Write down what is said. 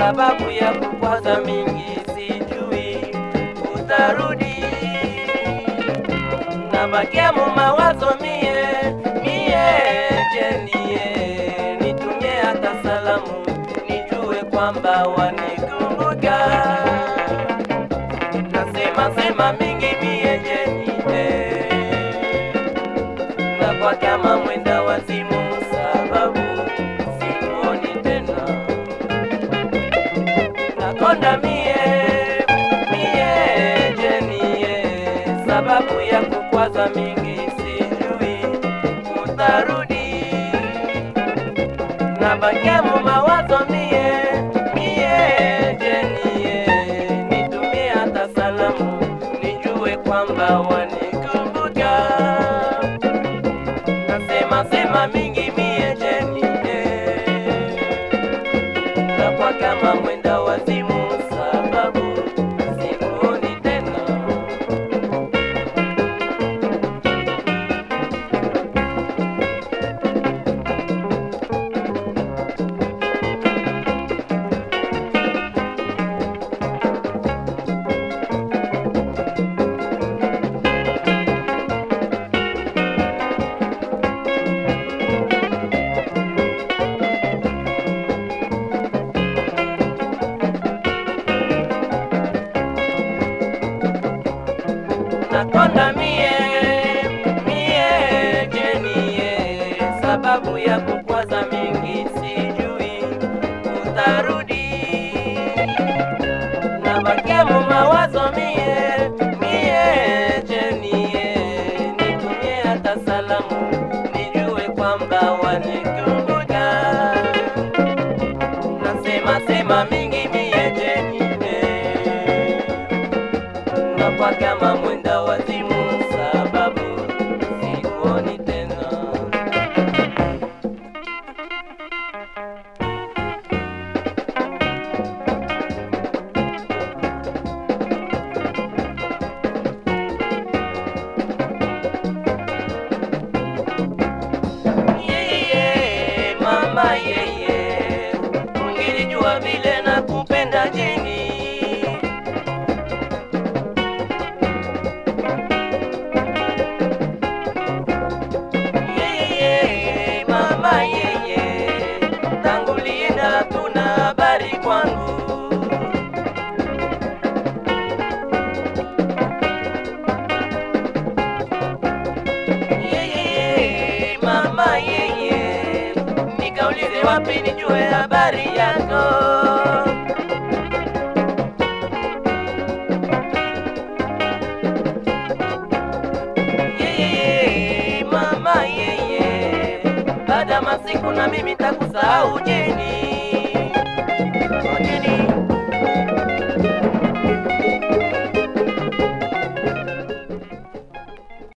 sababu ya kukwaza mingi, sijui utarudi. Nabakia mu mawazo mie mie, jenie nitumie hata salamu, nijue kwamba wanikumbuka. Nasema sema mingi mie jenie na kwa kama mwenda wazimu, sababu simuoni tena. Nakonda mie mie jenie, sababu ya kukwaza mingi, sijui utarudi. Nabakia mu mawazo mie mie jenie, nitumie hata salamu, nijue kwamba wanikumbuka nasema sema mingi mie jeni na kwa kama mwenda wazimu, sababu simuoni tena. nakonda mie mie jenie, sababu ya kukwaza mingi, sijui utarudi. Nabakia mu mawazo mie mie jenie, nitumie hata salamu, nijue kwamba wanikumbuka. Nasema sema mingi mie jenie na kwa kama mwenda wazimu, sababu sikuoni tena. Yeye mama yeye, ungilijua vile nakupenda jeni yeye mama yeye, tangu lienda tuna habari kwangu. Yeye mama yeye, nikaulize wapi nijue habari yako. yeye mama yeye, baada ya masiku na mimi takusahau jeni, Oh, jeni.